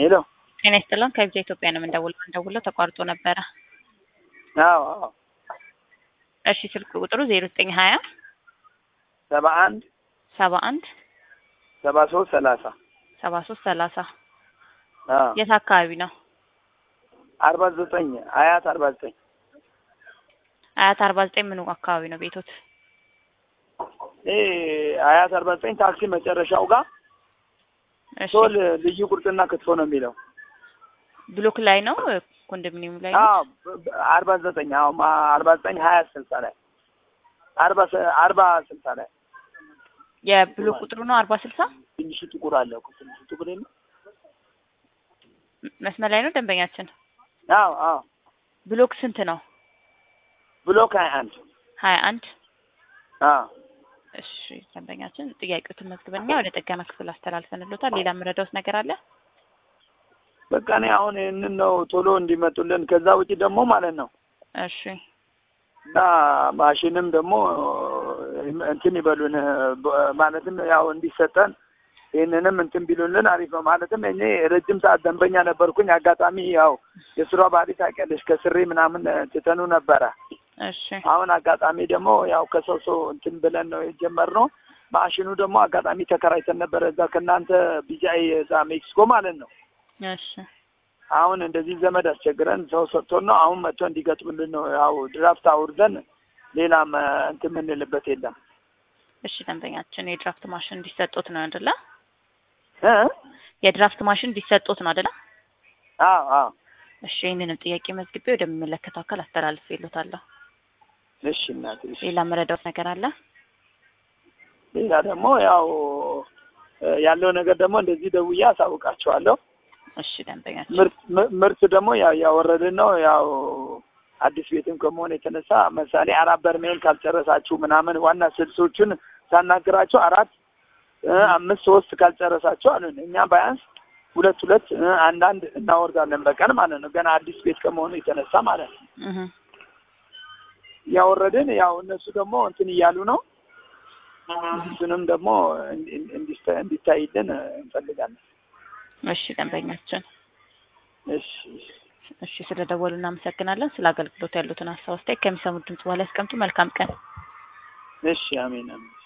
ሄሎ ጤና ይስጥልን ከቪዛ ኢትዮጵያ ነው የምንደውለው። እንደውለው ተቋርጦ ነበረ። አዎ አዎ እሺ ስልክ ቁጥሩ ዜሮ ዘጠኝ ሀያ ሰባ አንድ ሰባ አንድ ሰባ ሶስት ሰላሳ ሰባ ሶስት ሰላሳ አዎ የት አካባቢ ነው? አርባ ዘጠኝ አያት አርባ ዘጠኝ አያት አርባ ዘጠኝ ምኑ አካባቢ ነው ቤቶት? ይሄ አያት አርባ ዘጠኝ ታክሲ መጨረሻው ጋር እሺ ሶል ልዩ ቁርጥና ክትፎ ነው የሚለው። ብሎክ ላይ ነው ኮንዶሚኒየም ላይ ነው? አዎ በ- በ- አርባ ዘጠኝ አዎ ማ- አርባ ዘጠኝ ሀያ ስልሳ ላይ አርባ ሰ- አርባ ስልሳ ላይ የብሎክ ቁጥሩ ነው አርባ ስልሳ ትንሹ ጥቁር አለ እኮ ትንሹ ጥቁር የለም? መስመር ላይ ነው ደንበኛችን። አዎ አዎ ብሎክ ስንት ነው? ብሎክ ሀያ አንድ ሀያ አንድ አዎ እሺ ደንበኛችን ጥያቄዎትን መዝግበኛ ወደ ጥገና ክፍል አስተላልፈንሎታል። ሌላ የምረዳውት ነገር አለ? በቃ እኔ አሁን ይህንን ነው ቶሎ እንዲመጡልን። ከዛ ውጪ ደግሞ ማለት ነው እሺ እና ማሽንም ደግሞ እንትን ይበሉን በ- ማለትም ያው እንዲሰጠን ይህንንም እንትን ቢሉልን አሪፍ ነው። ማለትም እኔ ረጅም ሰዓት ደንበኛ ነበርኩኝ። አጋጣሚ ያው የስራ ባህሪ ታውቂያለሽ፣ ከስሬ ምናምን ትተኑ ነበረ። እሺ አሁን አጋጣሚ ደግሞ ያው ከሰው ሰው እንትን ብለን ነው የጀመርነው። ማሽኑ ደግሞ አጋጣሚ ተከራይተን ነበረ እዛ ከእናንተ ቢጃይ እዛ ሜክሲኮ ማለት ነው። እሺ አሁን እንደዚህ ዘመድ አስቸግረን ሰው ሰጥቶን ነው አሁን መጥቶ እንዲገጥምልን ነው። ያው ድራፍት አውርደን ሌላም እ፣ እንትን የምንልበት የለም እሺ ደንበኛችን የድራፍት ማሽን እንዲሰጡት ነው አይደለ? እ? የድራፍት ማሽን እንዲሰጡት ነው አይደለ? አዎ አዎ እሺ ይህንንም ጥያቄ መዝግቤ ወደሚመለከተው አካል አስተላልፍ ይሉታለሁ። እሺ እናቴ እሺ። ሌላ የምረዳውት ነገር አለ? ሌላ ደግሞ ያው እ፣ ያለው ነገር ደግሞ እንደዚህ ደውዬ አሳውቃቸዋለሁ። እሺ ደንበኛችን ምርት ም- ምርት ደግሞ ያው ያወረድን ነው ያው አዲስ ቤትም ከመሆን የተነሳ ምሳሌ አራት በርሜል ካልጨረሳችሁ ምናምን ዋና ስልሶቹን ሳናግራቸው አራት እ፣ አምስት ሶስት ካልጨረሳችሁ አሉን። እኛ ባያንስ ሁለት ሁለት እ፣ አንዳንድ እናወርዳለን በቀን ማለት ነው። ገና አዲስ ቤት ከመሆኑ የተነሳ ማለት ነው እህ ያወረድን። ያው እነሱ ደግሞ እንትን እያሉ ነው። እሱንም ደግሞ እንዲ- እንዲስተ- እንዲታይልን እ፣ እንፈልጋለን። እሺ ደንበኛችን እሺ እሺ። እሺ ስለደወሉ እናመሰግናለን። ስለ አገልግሎት ያሉትን ሀሳብ አስተያየት ከሚሰሙት ድምጽ በኋላ ያስቀምጡ። መልካም ቀን። እሺ አሜን አሜን።